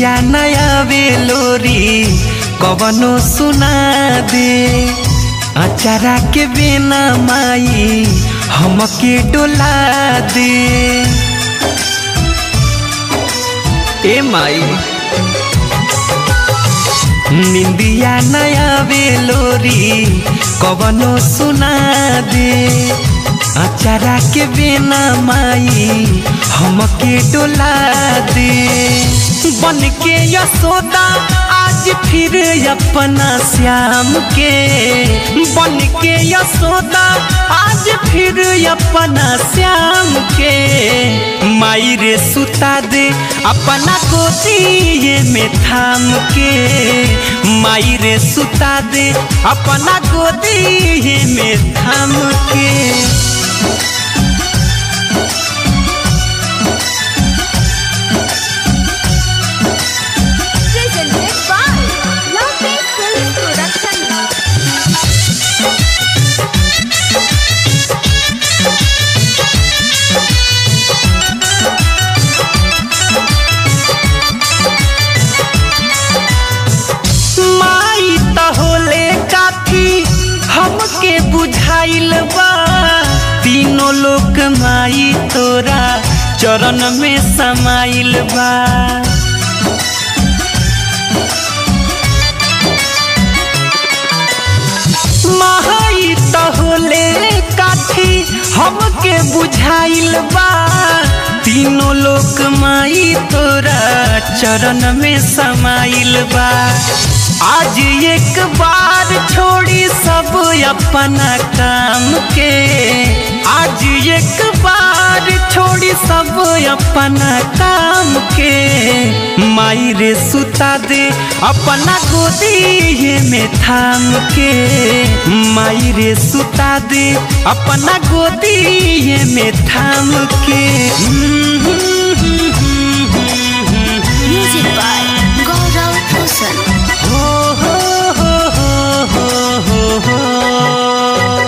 निंदिया नया बेलोरी कवनो सुना दे अचारा के बिना माई हमके डोला दे ए माई निंदिया नया बेलोरी कवनो सुना दे अचारा के बिना माई हमके डोला दे बन के यशोदा आज फिर अपना श्याम के बन के यशोदा आज फिर अपना श्याम के माई रे सुता दे अपना गोदी में थाम के माई रे सुता दे अपना गोदी में थाम के presented by Lovely Film Production. माई त होले काफी हमके बुझाइल बा तीनों लोक माई तोरा चरण में समाइल बा माई त होले काफी हमके बुझाइल बा तीनों लोक माई तोरा चरण में समाइल बा आज एक बार छोड़ी सब अपना काम के आज एक बार छोड़ी सब अपना काम के माई रे सुता दे अपना गोदी में थाम के माई रे सुता दे अपना गोदी में थाम के Music by Gaurav Rosan. हो हो हो हो हो हो हो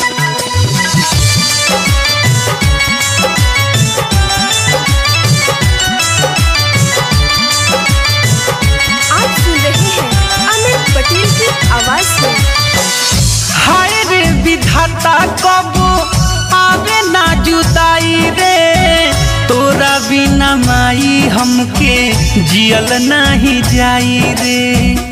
आप सुन रहे हैं अमित पटेल की आवाज में हाय रे विधाता कबो आवे ना जुदाई रे तोरा बिना माई हमके जियल नहीं जाई रे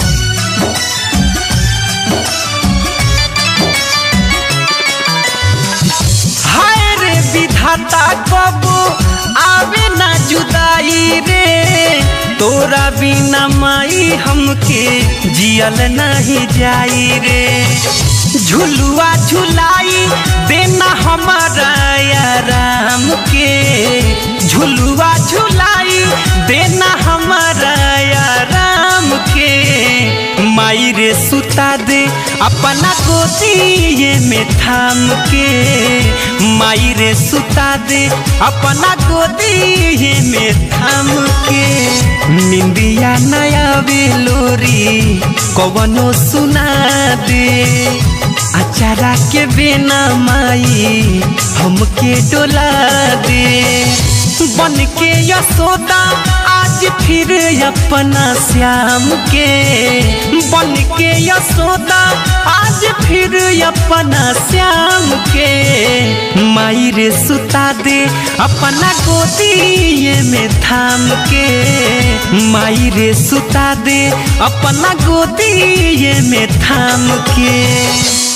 हाय रे विधाता कबो आवे ना जुदाई रे तोरा बिना माई हमके जियल नहीं जाई रे झुलुआ झुलाई देना हमारा आराम के झुलुआ झुलाई देना हमारा आराम के माई रे सुता दे अपना गोदी में थाम के माई रे सुता दे अपना गोदी में थाम के निंदिया नया बेलोरी कवनो सुना दे अचारा के बिना माई हमके डोला दे बन के यशोदा आज फिर अपना श्याम के बन के यशोदा आज फिर अपना श्याम के माई रे सुता दे अपना गोदी में थाम के माई रे सुता दे अपना गोदी में थाम के